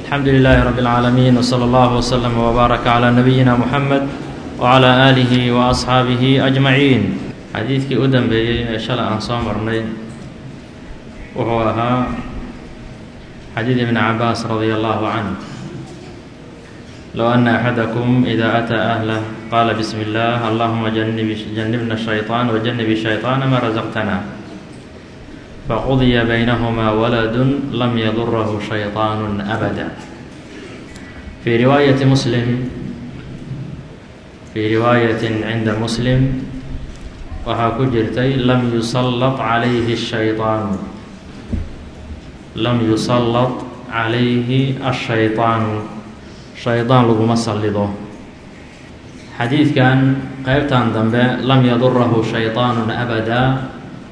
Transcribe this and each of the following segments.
الحمد لله رب العالمين وصلى الله وسلم وبارك على نبينا محمد وعلى آله وأصحaaبه أجمعين xadiidkii u dambeeyey ee shalay aan soo marnay wuxuu ahaa xadiid ibn cabaas radي الله عنه لو أن أحدكم إذا أتى أهله قال بسم الله اللهم جنبنا الشيطان وجنب الشيطان ما رزقتنا فقضي بينهما ولد لم يضره شيطان أبدا في رواية مسلم في رواية عند مسلم waxaa ku jirtay lam yusalط calayhi الshayطaanu lam yusalط calayhi الshayطaanu shaydaan laguma sallido xadiidkan qeybtan dambe lam yadurahu shayطaanu abadaa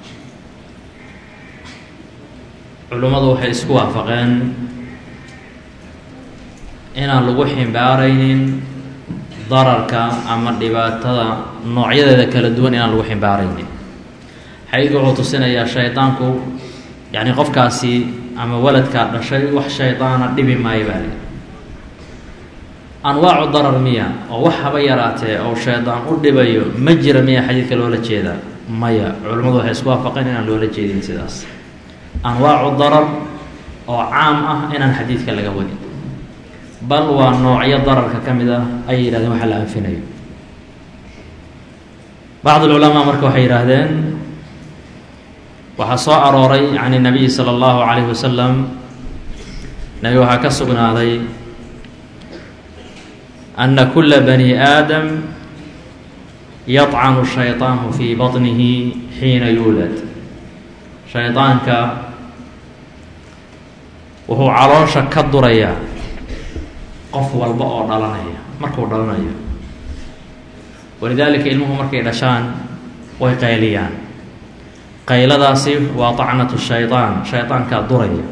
culimmadu waxay isku waafaqeen inaan lagu ximbaaraynin dararka ama dhibaatada noocyadeeda kala duwan inaan lagu ximbaaraynin xadiidku wuxuu tusinayaa shaydaanku yacni qofkaasi ama waladkaa dhashay wax shaydaana dhibi maayo baa lii anwaacu darar miya oo wax haba yaraatee oo shaydaan u dhibayo ma jira miya xadiidka loola jeedaa maya culimmadu waxay isku waafaqeen inaan loola jeedin sidaas anwaacu darar oo caam ah inaan xadiidka laga wadin bal waa noocyo dararka ka mid ah ayay yidhahdeen waxa la anfinayo bacd ulculamaa marka waxay yidhaahdeen waxaa soo arooray can nabiyi sala allahu calayhi wasalam nabi waxaa ka sugnaaday ana kula bani aadam yadcanu shayطaanu fii baطnihi xiina yuulad shaydaanka wuxuu caloosha ka durayaa qof walba oo dhalanaya markuu dhalanayo walidaalika ilmuhu markay dhashaan way qayliyaan qayladaasi waa tacnatu shaydaan shaydaankaa duraya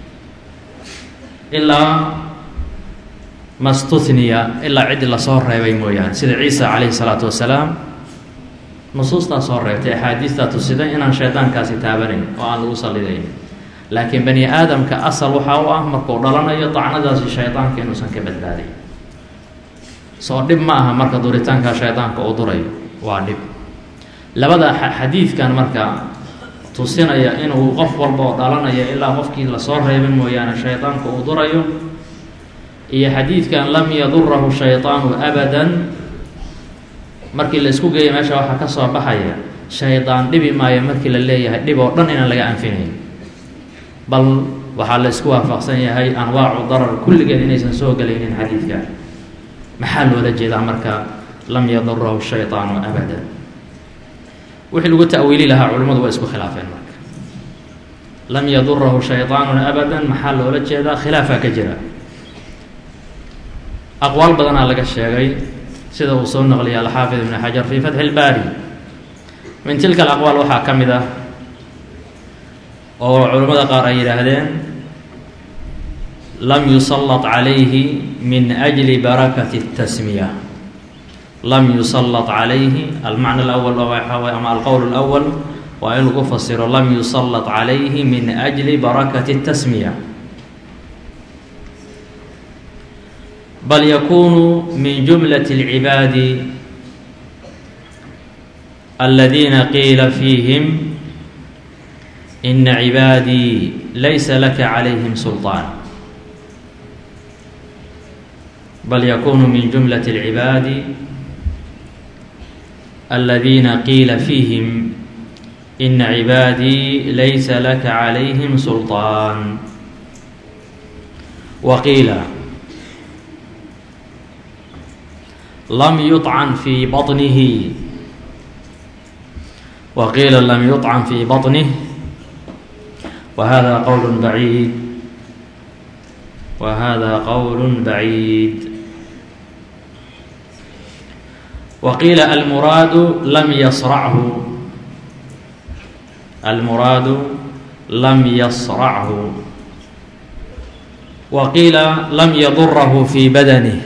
ilaa mastuniya ilaa ciddii lasoo reebay mooyaane sida ciisa calayhi salaatu wasalaam nusuustaa soo reebtay axaadiistaa tusida inaan shaydaankaasi taabanayn oo aan lagu sallidayn laakiin bani aadamka asal waxaa u ah markuu dhalanayo dacnadaasi shaydaanka inuusan ka badbaadayn soo dhib ma aha marka duritaanka shaydaanka uu durayo waa dhib labada xadiidkan marka tusinaya inuu qof walba oo dhalanayo ilaa qofkii lasoo reebin mooyaane shaydaanka uu durayo iyo xadiidkan lam yadurahu shaydaanu abadan markii la isku geeya meesha waxaa ka soo baxaya shaydaan dhibi maayo markii la leeyahay dhib oo dhan inaan laga anfinayn bal waxaa la isku waafaqsan yahay anwaacu darar kulligeed inaysan soo gelaynin xadiidka maxaa loola jeedaa marka lam yadurahu shayطaanu abada wixii lagu ta'wiili lahaa culimmadu waa isku khilaafeen marka lam yadurahu shayطaanu abada maxaa loola jeedaa khilaafaa ka jira aqwaal badanaa laga sheegay sida uu soo naqliyay alxaafid ibn xajar fi fatxi اlbaari min tilka alaqwaal waxaa ka mid ah oo culimmada qaar ay yidhaahdeen lam yusalط calayhi min أjli barakati الtasmiya lam yusalط calayhi almacna اlأwl ama alqowl اlأwl waa in lagu fasiro lam yusalط calayhi min أjli barakati الtasmiya bal yakunu min jumlaة اlcibaadi aladiina qiila fiihim ina cibaadii laysa laka calayhim sulطaan bal yakunu min jumlaة اlcibaadi aladiina qiila fiihim ina cibaadii laysa laka calayhim sulطaan wa qiila lam yuطcan fii baطnihi wa qiila lam yuطcan fii baطnih وhذا qول بعيid وhذا qول بعيid وqiiل الmuraad lm ysرchu الmuraad lam ysرchu وqiila lam ydurh fي badنه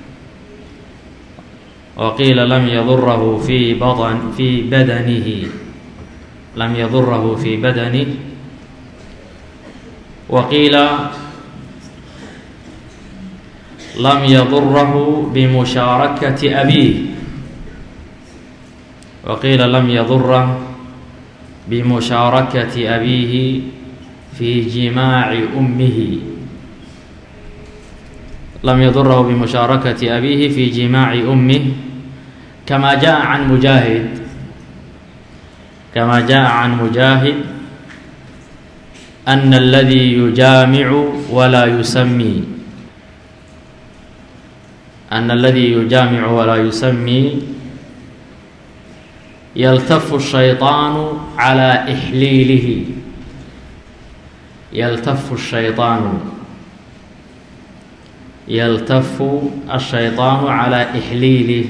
وqiila lam ydurh fي bn fي badنihi lam ydurh fي badنه وqiila lam yadurahu bimushaarakati abiih wa qiila lam yadura bimushaarakati abiihi fi jimaaci ummihi lam yadurahu bimushaarakati abiihi fi jimaaci ummih kama jaءa can mujaahid kama jaءa can mujaahid ana اladii yujaamicu walaa yusamii ana aladii yujaamicu walaa yusamii yaltafu الshayطaanu calى ixliilihi yaltafu الshayطaanu yaltafu الshayطaanu calى ixliilih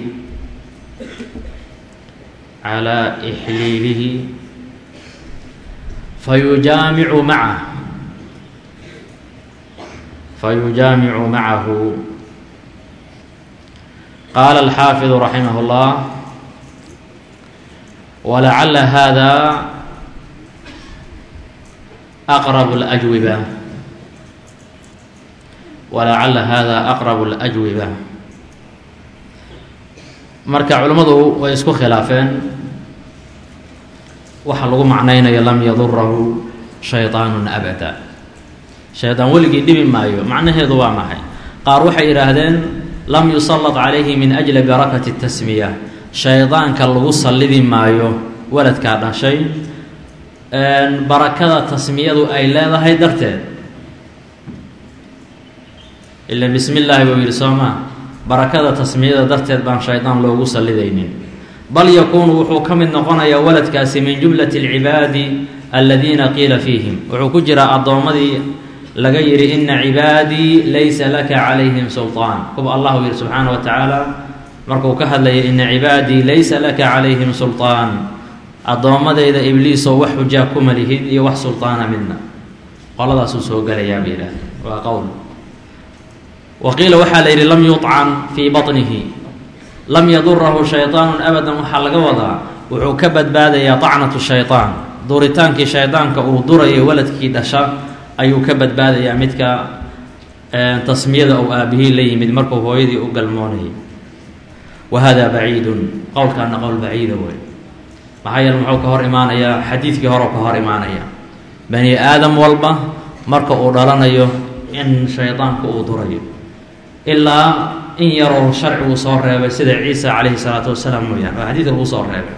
calى ixliilihi fayujaamicu macah fayujaamicu macahu qaala alxaafiظu raximah اllah walacala hada aqrab اlأjwiba walacala hada aqrab اlأjwiba marka culimmadu way isku khilaafeen waxa lagu macnaynayo lam yadurahu shayطaanu abada shaydaan weligii dhibi maayo macnaheedu waa maxay qaar waxay yidhaahdeen lam yusalad calayhi min ajli barakati tasmiya shaydaanka lagu sallidi maayo waladkaa dhashay barakada tasmiyadu ay leedahay darteed ila bismi illaahi buu yidhi soo maa barakada tasmiyada darteed baan shaydaan loogu sallidaynin bal yakuunu wuxuu ka mid noqonayaa waladkaasi min jumlati alcibaadi aladiina qiila fiihim wuxuu ku jiraa addoommadii laga yidhi ina cibaadii laysa laka calayhim sulطaan kuwa allahu yihi subxaana wa tacaala markuu ka hadlayay ina cibaadii laysa laka calayhim sulطaan addoommadeyda ibliisoo wax xujaa kuma lihid iyo wax sulطaana midna qoladaasuu soo gelayaa ba yidhaah waa qowl wa qiila waxaa la yidhi lam yuطcan fii baطnihi lam yadurahu shayطaanu abadan waxaa laga wadaa wuxuu ka badbaadayaa طacnatu shayطaan duritaankii shaydaanka uu durayo waladkii dhasha ayuu ka badbaadayaa midka tasmiyada ou aabihii la yimid markuu hooyadii u galmoonayay wa hada baciidun qowlkaana qowl baciida wey maxaa yeele muxuu ka hor imaanayaa xadiidkii hore ka hor imaanaya bani aadam walba marka uu dhalanayo in shaydaanku uu durayo ilaa in yaroo sharcigu soo reebay sida ciisa calayhi salaatu wasalaam mooyaan oo xadiidka lagu soo reebay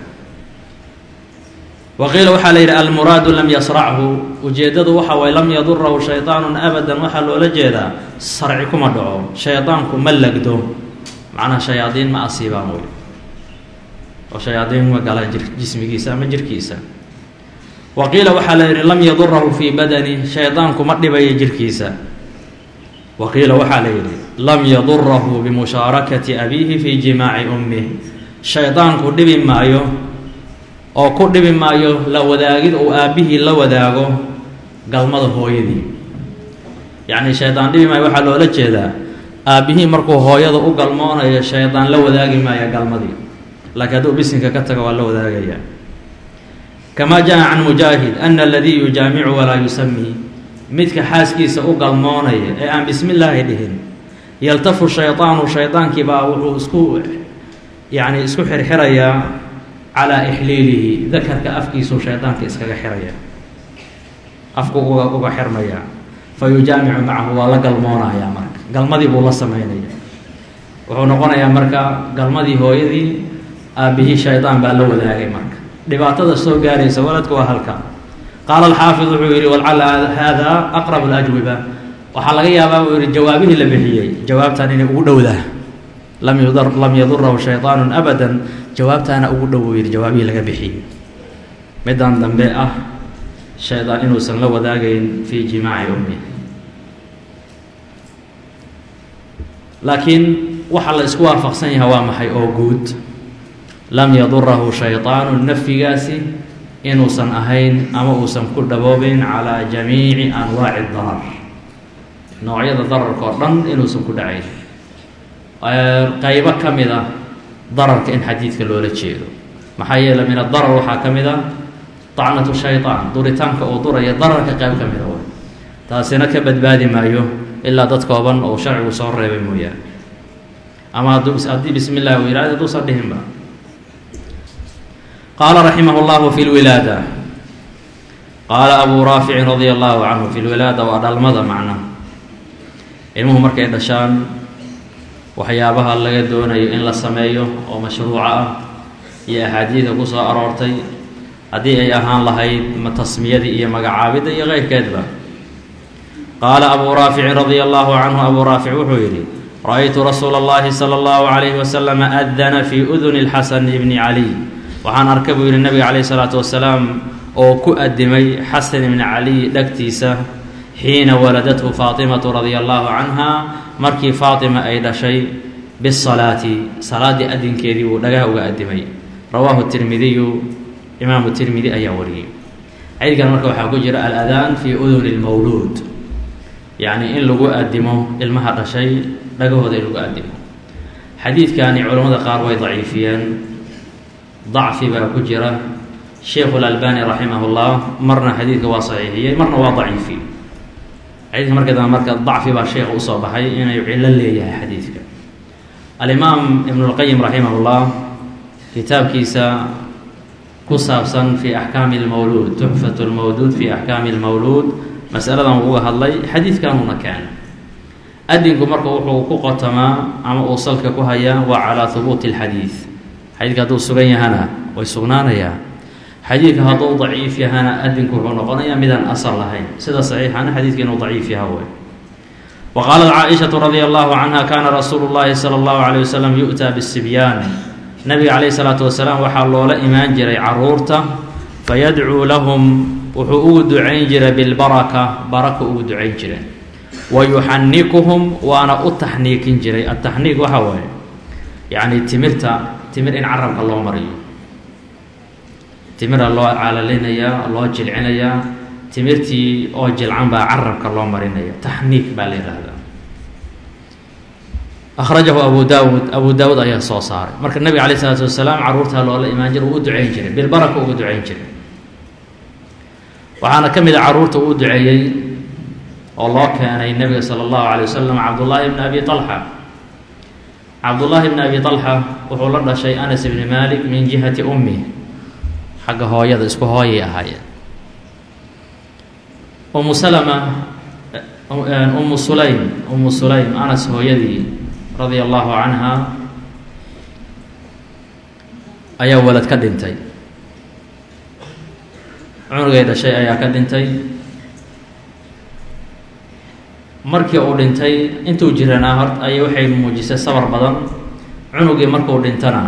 wa qiila waxaa la yidhi almuraadu lam yasrachu ujeeddadu waxa waye lam yadurahu shayطaanu abadan waxaa loola jeedaa sarci kuma dhaco shaydaanku ma legdo macnaha shayaadiin ma asiibaan wey oo shayaadiin ma galaan jir jismigiisa ama jirkiisa wa qiila waxaa la yidhi lam yadurahu fii badani shaydaanku ma dhibayo jirkiisa wa qiila waxaa la yidhi lam yadurahu bimushaarakati abiihi fii jimaaci ummih shaydaanku dhibi maayo oo ku dhibi maayo la wadaagid uu aabbihii la wadaago galmada hooyadii yacni shaydaan dhibi maayo waxaa loola jeedaa aabbihii markuu hooyada u galmoonayo shaydaan la wadaagi maayo galmadii laakiin hadduu bisinka ka tago waa la wadaagaya kamaa jaa can mujaahid ana aladii yujaamicu walaa yusamii midka xaaskiisa u galmoonaya ee aan bismi illaahi dhihin yaltafu shaydaanu shaydaankii baa wuxuu isku yacni isku xirxirayaa calaa ixliilihi dakarka afkiisuu shaydaanka iskaga xiraya afku uga uga xirmaya fa yujaamicu macahu waa la galmoonayaa marka galmadii buu la sameynaya wuxuu noqonayaa marka galmadii hooyadii aabbihii shaydaan baa la wadaagay marka dhibaatada soo gaaraysa waladku waa halka qaala alxaafid wuxuu yidhi walcala hada aqrab alajwiba waxaa laga yaabaa uu yihi jawaabihii la bixiyey jawaabtan inay ugu dhowdaa lam yudar lam yadurahu shayطaanu abada jawaabtaana ugu dhow uu yihi jawaabihii laga bixiyey middan dambe ah shaydaan inuusan la wadaagayn fii jimaaci ummi laakiin waxa la isku waafaqsan yahay waa maxay oo guud lam yadurahu shayطaanu nafyigaasi inuusan ahayn ama uusan ku dhaboobin calaa jamiici anwaaci darar noocyada dararka oo dhan inuusan ku dhacayn qaybo ka mid ah dararka in xadiidka loola jeedo maxaa yeele min adarar waxaa ka mid a طacnatu shayطaan duritaanka uu duraya dararka qayb ka mida way taasina ka badbaadi maayo ilaa dad kooban oo sharcigu soo reebay mooyaane ama hadduu haddii bismi illah uu yihahdo hadduusan dhihinba qaala raximah اllahu fi lwilaada qaala abu raaficin radia allahu canhu fi lwilaada waa dhalmada macna ilmuhu markay dhashaan waxyaabaha laga doonayo in la sameeyo oo mashruuca ah iyo axaadiida ku soo aroortay haddii ay ahaan lahayd tasmiyadii iyo magacaabidda iyo keyrkeedba qaala abuu raaficin radia allahu canhu abuu raafic wuxuu yidhi ra-aytu rasuula اllahi salى اllahu calayhi wasalam adana fii uduni اlxasan bni caliy waxaan arkay buu yidhi nabiga calayh isalaatu wasalaam oo ku adimay xasan ibni caliy dhegtiisa xiina waladathu faatimatu radia allahu canha markii faatima ay dhashay bisalaati salaaddii adinkeedii uu dhagaha uga adimay rawaahu tirmidiyu imaamu tirmidi ayaa wariyey xadiidkan marka waxaa ku jira aladaan fii uduni lmawluud yacni in lagu adimo ilmaha dhashay dhagahooda in lagu adimo xadiidkani culammada qaar way daciifiyeen dacfi baa ku jira sheikhu lalbani raximah llah marna xadiidka waa saxiixiyey marna waa daciifi xadiidka marka dambe marka dacfi baa sheekha usoo baxay inay cillo leeyahay xadiidka alimaam ibn اlqayim raximah llah kitaabkiisa ku saabsan fi axkaami اlmawluud tuxfat اlmawduud fi axkaami اlmawluud masaladan uu uga hadlay xadiidkanuuna keena adinku marka wuxuu ku qotamaa ama uu salka ku hayaa waa calaa hubuuti اlxadiid xadiidka hadduu sugan yahana way sugnaanayaa xadiidka hadduu daciif yahana adinku wuxuu noqonayaa midaan asal lahayn sida saxiixana xadiidka inuu daciif yaha wey wa qaalat caaishatu radia allahu canha kaana rasuulu llahi sala allahu calayh wasalam yu'taa bisibyaan nabiga calayhi salaatu wasalaam waxaa loola imaan jiray caruurta fayadcuu lahum wuxuu ugu ducayn jiray bilbaraka baraka ugu ducayn jiray wa yuxanikuhum waana u taxniikin jiray ataxniik waxa waaye yacni timirta timir in carabka loo mariyo timira loo calalinayaa loo jilcinayaa timirtii oo jilcan baa carabka loo marinaya taxniik baa la yidhaahdaa akhrajahu abu daawud abu daawud ayaa soo saaray marka nabiga calayh isalaatu wasalaam carruurtaa loola imaan jira uu u ducayn jiray bilbaraka ugu ducayn jiray waxaana ka mid a carruurta uu duceeyey oo loo keenay nebiga sala allahu calay wasalam cabdullaahi bni abi talxa cabdullaahi bni abi talxa wuxuu la dhashay anas ibni malik min jihati ummi xagga hooyada isku hooyay ahaayeen umu salama umu sulaym umu sulaym anas hooyadii radia allahu canha ayaa walad ka dhintay cunugay dhashay ayaa ka dhintay markii uu dhintay intuu jiranaa hort ay waxay muujisay sabar badan cunugii markuu dhintana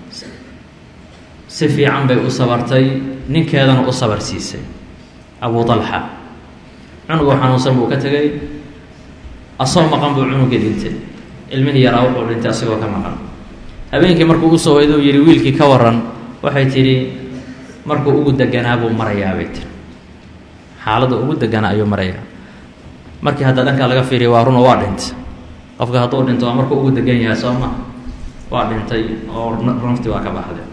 si fiican bay u sabartay ninkeedana u sabar siisay abu talxa cunugoo xanuunsan buu ka tegay asoo maqan buu cunugii dhintay ilmihii yaraa wuxuu dhintay asigoo ka maqan habeenkii markuu usoo waydo yihi wiilkii ka waran waxay tidhi markuu ugu deganaa buu marayaa bay tiri xaaladda ugu deganaa ayuu marayaa markii hadda dhankaa laga fiiriya waa runo waa dhintay qofka hadduu dhinto waa markuu ugu degan yahay soo ma waa dhintay oo runftii waa ka baxday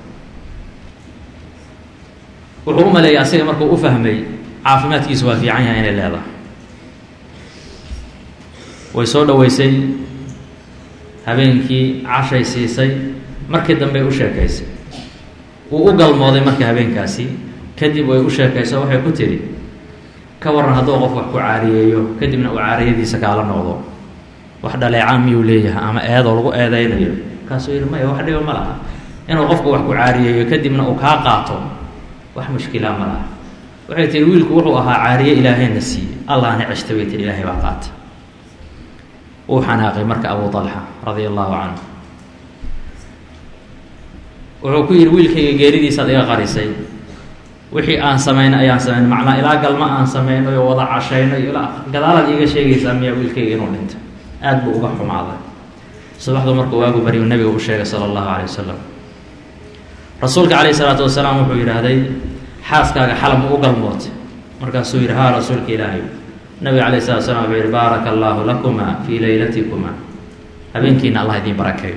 wuxuu u maleeyay asiga markuu u fahmay caafimaadkiisu waa fiican yahay inay leedahay way soo dhoweysay habeenkii cashay siisay markii dambey u sheekaysay wuu u galmooday marka habeenkaasi kadib way u sheekayso waxay ku tidhi ka waran hadduu qof wax ku caariyeeyo kadibna uu caariyadiisa kaala noqdo wax dhaleecaan miyuu leeyahay ama eedoo lagu eedeynayo markaasuu yidhi maya wax dhiba ma laha inuu qofku wax ku caariyeeyo kadibna uu kaa qaato wax mushkilaa ma laha waxay tihi wiilku wuxuu ahaa caariye ilaahayna siiyey allahna ceshta bay tihi ilaahay baa qaata wuu xanaaqay marka abu talxa radia allahu canhu wuxuu ku yidhi wiilkayga geeridiisaad iga qarisay wixii aan samayn ayaan samayn macnaa ilaa galma aan samayno oo wada cashayno ilaa gadaalaad iiga sheegaysaa miyaa wiilkayga inuu dhintay aad buu uga xumaaday subaxdu markuu waagu baryu nabiga u sheegay sala allahu calay wasalam rasuulka calayhi salaatu wasalaam wuxuu yidhaahday xaaskaaga xalam u galmootay markaasuu yidhi haa rasuulka ilaahay nabiga calayh salatu slam wuxuu yihi baaraka allaahu lakuma fii leylatikuma habeenkiina allah idiin barakeeyo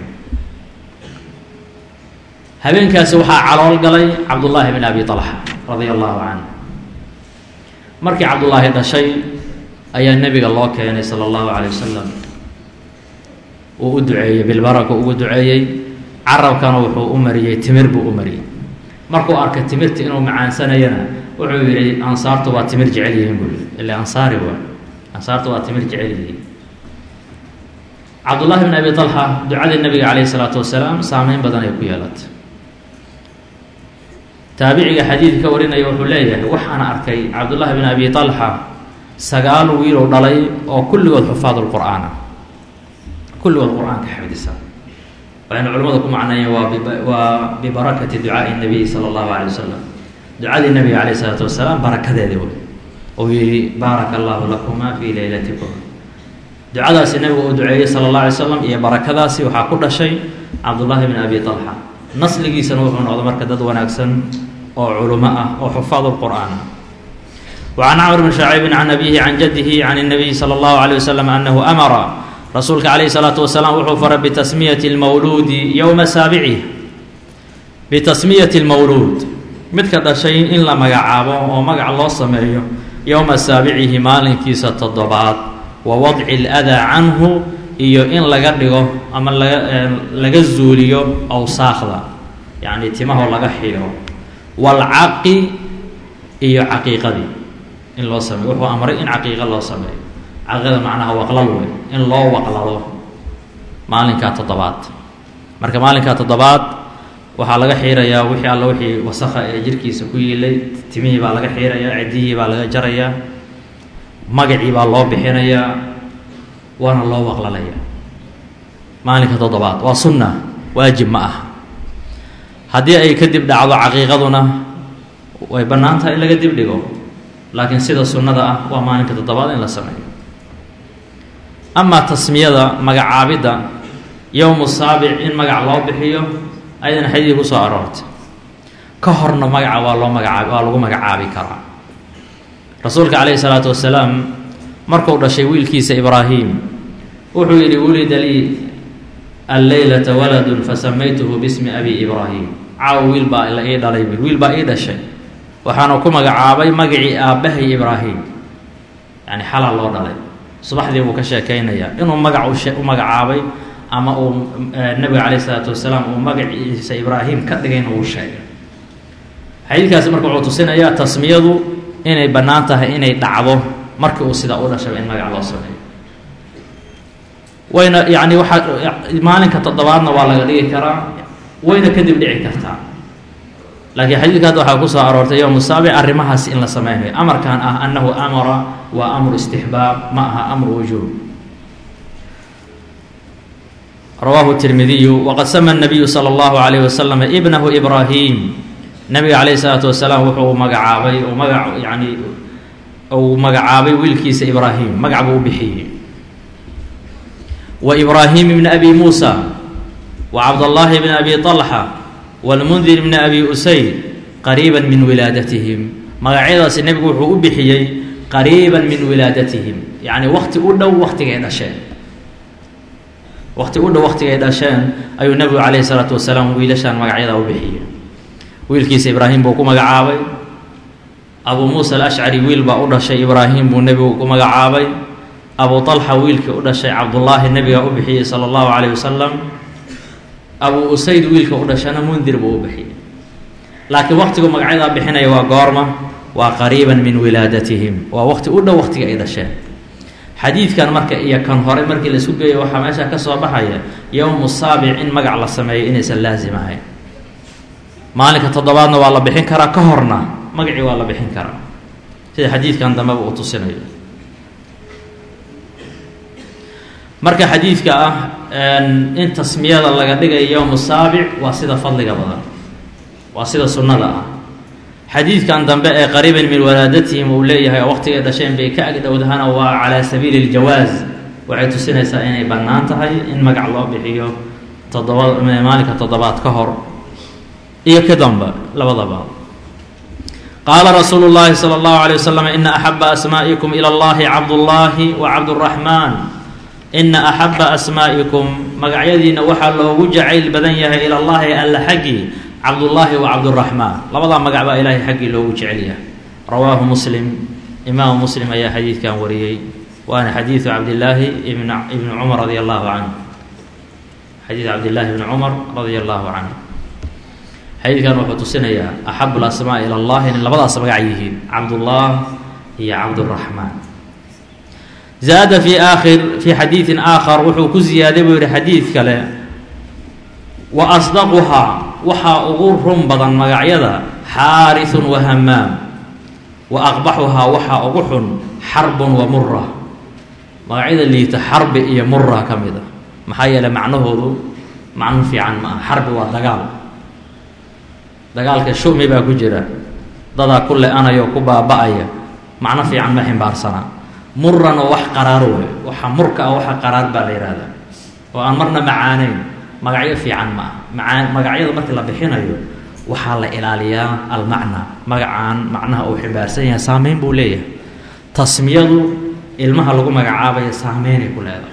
habeenkaasi waxaa calool galay cabdullaahi bin abi talxa radia allahu canhu markii cabdullaahi dhashay ayaa nebiga loo keenay sala allahu calay wasalam uu u duceeyey bilbaraka ugu duceeyey carabkana wuxuu u mariyey timir buu u mariyey markuu arkay timirta inuu macaansanayana wuxuu yidhi ansaartu waa timir jecel yihiin buu yidhi ila ansaari waa ansaartu waa timir jecel yihiin cabdullahi bn abi talxa ducadii nabiga calayhi salaatu wasalaam saameyn badan ay ku yeelatay taabiciga xadiid ka warinaya wuxuu leeyahay waxaan arkay cabdullaahi bin abi talxa sagaal wiilow dhalay oo kulligood xufaad lqur'aan ah kulligood qur-aanka xifdisa waxaynu culimmadu ku macneeyeen waa waa bibarakati ducaai nabiy sala allahu calay wasalam ducadii nabiga calayh isalaatu wasalaam barakadeedii wey uu yihi baaraka allahu lakuma fii leylatikum ducadaasi nabigu uu duceeyey sala allah alay slam iyo barakadaasi waxaa ku dhashay cabdullaahi bin abi talxa nasligiisana wuxuu noqday marka dad wanaagsan oo culimo ah oo xufaad lqur'aan ah wacan camr bn shaciibin can abihi can jadihi can الnabiyi salى اllahu عalيه wasalam anahu amara rasuulka calayhi الsalaatu wasalaam wuxuu faray bitasmiyati اlmawluudi yowma saabicih bitasmiyati اlmawluud midka dhashay in la magacaabo oo magac loo sameeyo yowma saabicihi maalinkiisa toddobaad wa wadci اlأdaa canhu iyo in laga dhigo ama laga laga zuuliyo awsaakda yacni timahoo laga xiiro waalcaqi iyo caqiiqadii in loo sameeyo wuxuu amray in caqiiqa loo sameeyo caqiiqada macnaha waqlal wey in loo waqlado maalinkaa toddobaad marka maalinkaa toddobaad waxaa laga xiirayaa wixii alla wixii wasakha ee jirkiisa ku yiilay timihii baa laga xiirayaa ciddihii baa laga jarayaa magacii baa loo bixinayaa waana loo waqlalaya maalinka toddobaad waa sunna waajib ma ah haddii ay kadib dhacdo caqiiqaduna way bannaan tahay in laga dib dhigo laakiin sida sunnada ah waa maalinka toddobaad in la sameeyo amaa tasmiyada magacaabidda yowmu saabic in magac loo bixiyo ayadana xadiidii ku soo aroortay ka horna magaca waa loo magacaabi waa lagu magacaabi karaa rasuulka calayhi salaatu wasalaam markuu dhashay wiilkiisa ibraahim wuxuu yidhi wulida lii alleylata waladun fasamaytuhu bismi abi ibraahim caaw wiil baa la ii dhalay wiil baa ii dhashay waxaana ku magacaabay magacii aabbahay ibraahim yani xalaa loo dhalay subaxdii buu ka sheekaynayaa inuu magac u magacaabay ama uu nebiga calayh isalaatu wasalaam uu magaciisa ibraahim ka dhigayna uu sheegay xadiidkaasi marka wuxuu tusinayaa tasmiyadu inay bannaan tahay inay dhacdo markii uu sidaa u dhashaba in magac loo sameeyo wayna yacni waxaa maalinka toddobaadna waa laga dhigi karaa wayna kadib dhici kartaa laakiin xadiidka hadda waxaa ku soo aroortay yowmu saabic arrimahaas in la sameynayo amarkan ah annahu amara waa amru istixbaab ma aha amru wujuub rawaahu tirmidiyu waqad sama nabiyu sala allahu calayh wasalam ibnahu ibraahim nabiga calayhi salaatu wasalaam wuxuu magacaabay oo magac yacni uu magacaabay wiilkiisa ibraahim magac buu u bixiyey wa ibraahim ibni abi muusa wa cabdallaahi bni abi طalxa wاlmundir bni abi usayd qariiba min wilaadatihim magacyadaasi nebigu wuxuu u bixiyey qariiba min wilaadatihim yacni wakti u dhow waktigay dhasheen wakti u dhow waktigay dhasheen ayuu nebigu calayhi salaatu wasalaam wiilashaan magacyadaa u bixiyey wiilkiisa ibraahim buu ku magacaabay abuu muusa alashcari wiil baa u dhashay ibraahim buu nebigu ku magacaabay abu طalxa wiilkii u dhashay cabdullaahi nebigaa u bixiyey sala allahu calayh wasalam abuu usayd wiilka u dhashana mundir buu u bixiyey laakiin waktigu magacyadaa bixinaya waa goorma waa qariiban min wilaadatihim waa wakti u dhow waktiga ay dhasheen xadiidkan marka iyo kan hore markii la isku geeyo waxaa meesha ka soo baxaya yowmu saabic in magac la sameeyo inaysan laasim ahayn maalinka toddobaadna waa la bixin karaa ka horna magacii waa la bixin karaa sida xadiidkan dambeba uu tusinayo marka xadiidka ah in tasmiyada laga dhigayo yowmu saabic waa sida fadliga badan waa sida sunnada ah xadiidkan dambe ee qariiban min walaadatihim uu leeyahay oo waqtigay dhasheen bay ka agdhowdahana waa calaa sabiili ljawaas waxay tusinaysaa inay bannaan tahay in magac loo bixiyo toddoba maalinka toddobaad ka hor iyo ka damba labadaba qaala rasuulu llaahi sala allahu alay wasalam ina axaba asmaa'ikum ila allahi cabdullaahi wa cabduraxmaan ina axaba asmaa'ikum magacyadiina waxaa loogu jacayl badan yahay ila llaahi alla xaggii cabdullaahi wa cabduraxmaan labadaa magac baa ilaahay xaggii loogu jecel yahay rawaahu muslim imaamu muslim ayaa xadiidkan wariyey waana xadiidu cabdillaahi ibn ibni cumar radia allahu canhu xadiidu cabdillaahi ibni cumar radia allahu canhu xadiidkan wuxuu tusinayaa axabu lasmaa ila allah inay labadaas magac yihiin cabdullah iyo cabduraxmaan zaada fi aakhir fii xadiidin aakhar wuxuu ku ziyaaday buu yihi xadiid kale wa asdaquhaa waxaa ugu run badan magacyada xaarisun wa hamaam wa aqbaxuhaa waxaa ugu xun xarbun wa mura magacyada liita xarbi iyo mura ka mid a maxaa yeeley macnahoodu macno fiican ma aha xarbi waa dagaal dagaalka shumi baa ku jira dadaa ku le-anaya oo ku baaba-aya macno fiican ma ximbaarsanaa muran oo wax qaraaro wey waxa murka ah waxa qaraar baa la yihahdaa oo aan marna macaaneyn magacyo fiican ma aha maaa magacyada markii la bixinayo waxaa la ilaaliyaa almacna magacaan macnaha uu ximbaarsan yahay saameyn buu leeyahay tasmiyadu ilmaha lagu magacaabaya saameynay ku leedahay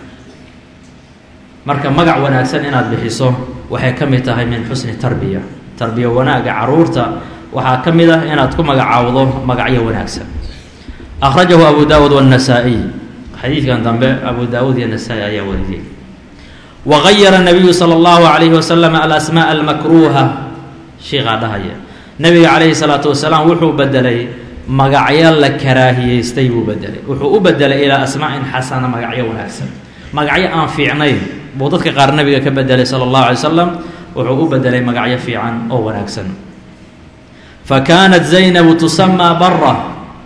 marka magac wanaagsan inaad bixiso waxay ka mid tahay min xusni tarbiya tarbiya wanaagga caruurta waxaa ka mid ah inaad ku magacaawdo magacyo wanaagsan akhrajahu abu daawud wاnasaa'iy xadiidkan dambe abu daawud iyo nasaa-i ayaa wariyey wagayara nabiyu sala allahu calayhi wasalam alasmaa almakruuha shiikaa dhahaya nabiga calayhi salaatu wasalaam wuxuu bedelay magacyo la karaahiyeystay buu bedelay wuxuu u bedelay ilaa asmaa'in xasana magacyo wanaagsan magacyo aan fiicnayn buu dadka qaar nabiga ka bedelay sala allahu alay wasalam wuxuu u bedelay magacyo fiican oo wanaagsan fa kaanat zaynabu tusamaa bara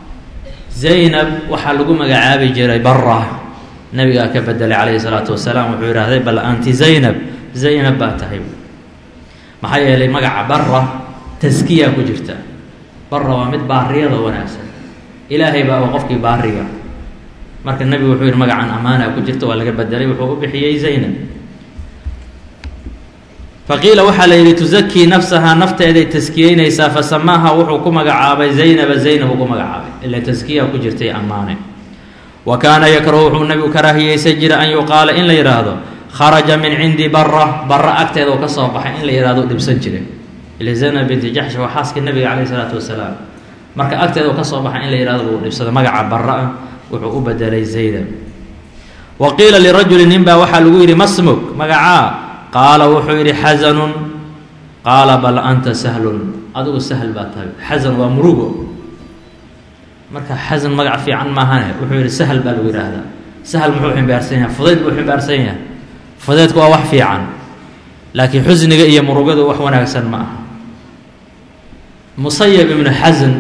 zaynab waxaa lagu magacaabi jiray bara nabigaa ka bedelay calayhi salaatu wasalaam wuxuu yidhaahday bal anti zaynab zaynab baa tahay maxaa yeelay magaca bara taskiyaa ku jirta bara waa mid baariyada wanaagsan ilaahay baa waa qofkii baariga marka nebigu wuxuu yihi magacan amaana ku jirta waa laga bedelay wuxuu u bixiyey zaynab faqiila waxaa la yidhi tusakii nafsahaa nafteeday taskiyeynaysaa fasamaaha wuxuu ku magacaabay zaynaba zaynab ugu magacaabay ila taskiyaa ku jirtay ammaane wa kaana yakrahu wuxuu nabigu karaahiyeysan jira an yuqaala in la yidhaahdo kharaja min cindi bara bara agteeda uu ka soo baxay in la yihahdo dhibsan jiray ila zaynab binti jaxsh waa xaaskii nabiga calayhi salaatu wasalaam marka agteeda uu ka soo baxay in la yihahdo uu dhibsado magaca bara ah wuxuu u bedelay zaynab wa qiila lirajuli nin baa waxaa lagu yidhi masmuk magacaa qaala wuxuu yidhi xasanun qaala bal anta sahlun adigu sahl baa tahay xasan waa murugo marka xasan magac fiican maahane wuxuu yidhi sahl baa lagu yidhaahdaa sahl muxuu ximbaarsan yahay fudayd buu ximbaarsan yahay fudaydku waa wax fiican laakiin xusniga iyo murugadu wax wanaagsan ma aha musayab ibnu xasan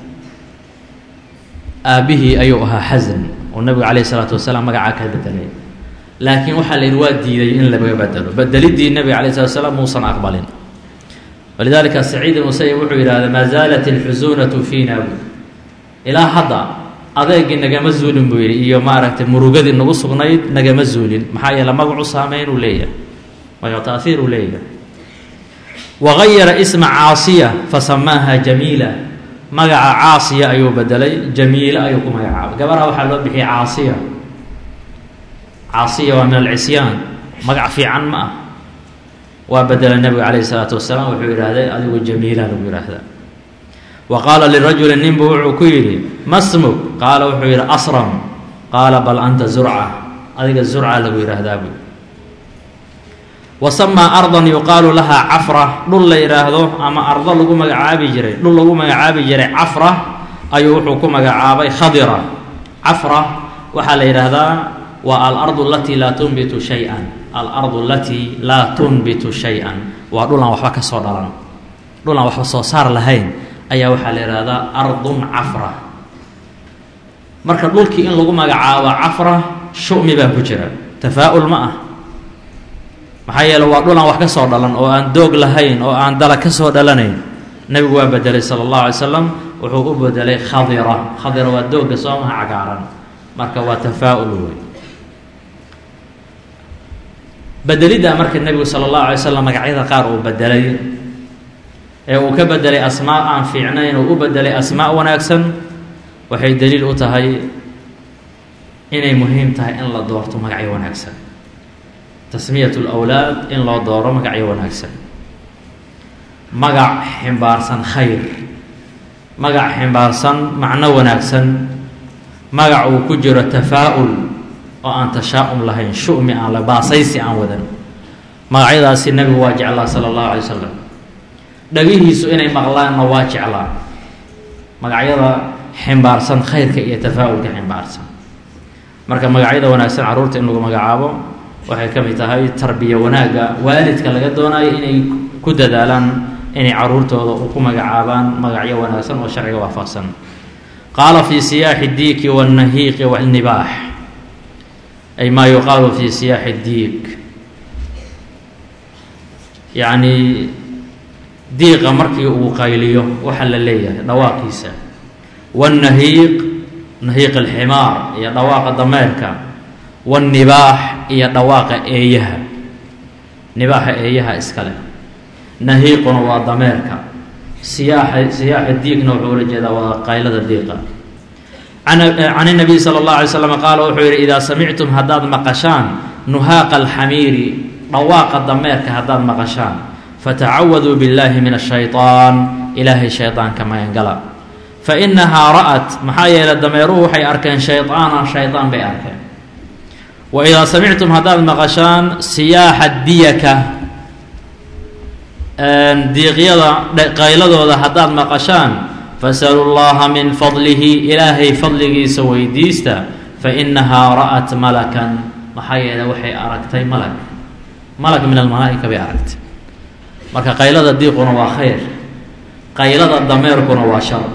aabbihii ayuu ahaa xasan oo nabigu calayhi salaatu wasalaam magacaa ka bedelay laakiin waxaa la yidhi waa diiday in laga bedelo bedeliddii nebiga alay slat slam muusan aqbalin walidaalika saciid musayib wuxuu yidhahda maa zaalat ilxusuunatu fiina bu ilaa hadda adeegii nagama zuulin buu yidhi iyo maaragtay murugadii nagu sugnayd nagama zuulin maxaa yeele magacu saameyn uu leeyahay magacu taahiir uu leeyahay wagayara isma caasiya fasamaaha jamiila magaca caasiya ayuu bedelay jamiila ayuu ku magacaabay gabadha waxaa loo bixiyay caasiya caasiya waa min alcisyaan magac fiican ma ah waa bedela nebigu calayhi salaatu wasalaam wuxuu yidhaahday adigu jamiila lagu yidhaahdaa wa qaala lirajuli ninbu wuxuu ku yidhi masmuk qaala wuxuu yidhi asram qaala bal anta zurca adiga zurca lagu yidhaahdaa buu wa samaa ardan yuqaalu lahaa cafra dhul la yidhaahdo ama ardo lagu magacaabi jiray dhul lagu magacaabi jiray cafra ayuu wuxuu ku magacaabay khadira cafra waxaa la yidhaahdaa waa alardu alatii laa tunbitu shay-an alardu alatii laa tunbitu shay-an waa dhulaan waxba ka soo dhalan dhulaan waxba soo saar lahayn ayaa waxaa la yidhaahdaa ardun cafra marka dhulkii in lagu magacaabo cafra shumi baa ku jira tafaa-ul ma ah maxaa yeele waa dhulaan wax ka soo dhalan oo aan doog lahayn oo aan dala ka soo dhalanayn nebigu waa bedelay sala allahu alay slam wuxuu u bedelay khadira khadira waa doogga soomaha cagaaran marka waa tafaa-ul wey bedeliddaa marka nebigu sala allahu alay slam magacyada qaar uu bedelay ee uu ka bedelay asmaa aan fiicnayn uu u bedelay asmaa wanaagsan waxay daliil u tahay inay muhiim tahay in la doorto magacyo wanaagsan tasmiyat lwlaad in loo dooro magacyo wanaagsan magac ximbaarsan khayr magac ximbaarsan macno wanaagsan magac uu ku jiro tafaa-ul oo aan tashaa-um lahayn shu-mi aan la baasaysi aan wadan magacyadaasi nebigu waa jeclaa sala allahu alay wasalam dhagihiisu inay maqlaanna waa jeclaa magacyada ximbaarsan khayrka iyo tafaa-ulka ximbaarsan marka magacyada wanaagsan carruurta in lagu magacaabo waxay ka mid tahay tarbiya wanaagga waalidka laga doonayo inay ku dadaalaan inay caruurtooda ku magacaabaan magacyo wanaagsan oo sharciga waafaqsan qaala fii siyaaxi diiki wاlnahiiqi wاlnibaax ay maa yuqaalu fii siyaaxi diik yacni diiqa markii uu qayliyo waxa la leeyahay dhawaaqiisa wاlnahiiq nahiiq alximaar iyo dhawaaqa dameerka wاlnibaax iyo dhawaaqa eeyaha nibaaxa eeyaha iskale nahiiquna waa dameerka siyaaxa siyaaxa diigna wuxuu ula jeedaa waa qaylada diiqa can الnabiy salى اlه alay slam qaala wuxuu yihi idaa samictum haddaad maqashaan nuhaaqa alxamiiri dhawaaqa dameerka haddaad maqashaan fatacawaduu biاllahi min الshayطaan ilaahay shayطaanka magangala fainahaa ra'at maxaa yeelay dameeruhu waxay arkeen shayطaana shayطaan bay arkeen wa idaa samictum haddaad maqashaan siyaaxa diyaka diiqyada qayladooda haddaad maqashaan fasalu llaha min fadlihi ilaahay fadligiisa weydiista fainahaa ra'at malakan maxaa yeelay waxay aragtay malag malag min almalaa'ika bay aragtay marka qaylada diiquna waa khayr qaylada dameerkuna waa shar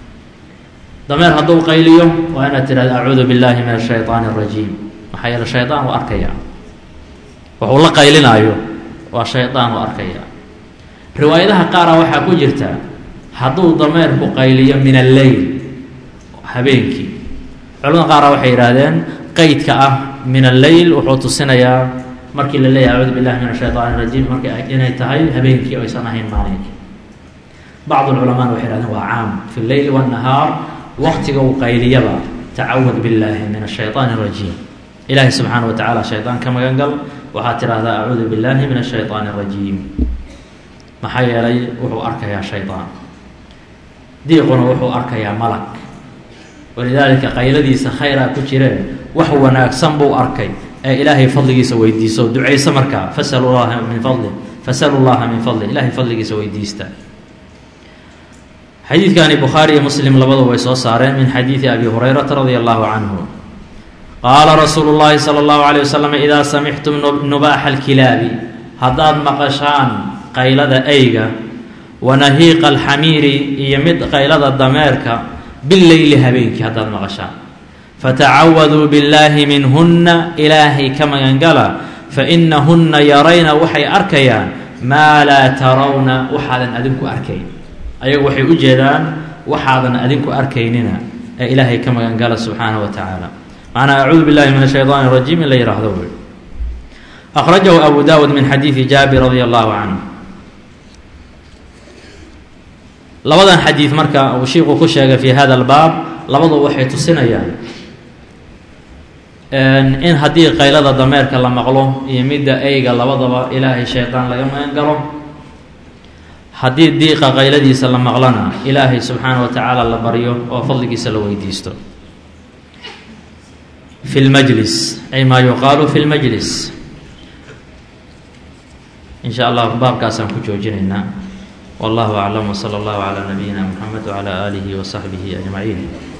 dameer hadduu qayliyo waa inaad tidhahda acuudu billahi min ashayطaani اrajiim maxaa yeele shayطaan u arkaya wuxuu la qaylinaayo waa shayطaan u arkaya riwaayadaha qaara waxaa ku jirta hadduu dameerku qayliyo min alleyl habeenkii culamada qaara waxay yidhaahdeen qeydka ah min alleyl wuxuu tusinayaa markii la leeyahay acuudu billahi min ashayطaan rajiim markii inay tahay habeenkii o aysan ahayn maalinkii bacd culamaana waxay yhahdeen waa caam fi lleyl wاnnahaar waqtiga uu qayliyaba tacawad biاllaahi min ashayطaan الrajiim ilaahay subxaana wa tacaala shayطaan ka magan gal waxaad tidhahdaa acuudu biاllahi min ashayطaan الrajiim maxaa yeelay wuxuu arkayaa shayطaan diiquna wuxuu arkayaa malag walidaalika qayladiisa khayraa ku jireen wax wanaagsan buu arkay ee ilaahay fadligiisa weydiiso ducayso markaa fasalu llaha min fadli fasalu llaha min fadli ilaahay fadligiisa weydiista xadiidkani bukhaari iyo muslim labadu way soo saareen min xadiidi abi hurayrata radia allahu canhu qaala rasuulu llaahi sala allahu alayh wasalam idaa samictum nubaaxa alkilaabi haddaad maqashaan qaylada eyga wa nahiiqa alxamiiri iyo mid qaylada dameerka bileyli habeenkii haddaad maqashaan fatacawaduu billaahi minhunna ilaahay ka magangala fainahunna yarayna waxay arkayaan maa laa tarawna waxaadan adinku arkayn ayagu waxay u jeedaan waxaadan adinku arkaynina ee ilaahay ka magangala subxaanaه wa tacaala macnaa acuudu billahi min ashayطaan الrajiim in la yihahdo wey akhrajahu abu dawud min xadiidi jaabir radi allahu canhu labadan xadiid marka uu shiiku ku sheegay fi hada اlbaab labadu waxay tusinayaan in haddii qaylada dameerka la maqlo iyo midda eyga labadaba ilaahay shayطaan laga magan galo haddii diiqa qayladiisa la maqlana ilaahay subxaana wa tacaala la baryo oo fadligiisa la weydiisto fi lmajlis ay maa yuqaalu fi lmajlis in sha allah baabkaasaan ku joojinaynaa wallahu aclam wsala allahu calaa nabiyina mxamed wcalaa aalihi wasaxbihi ajmaciin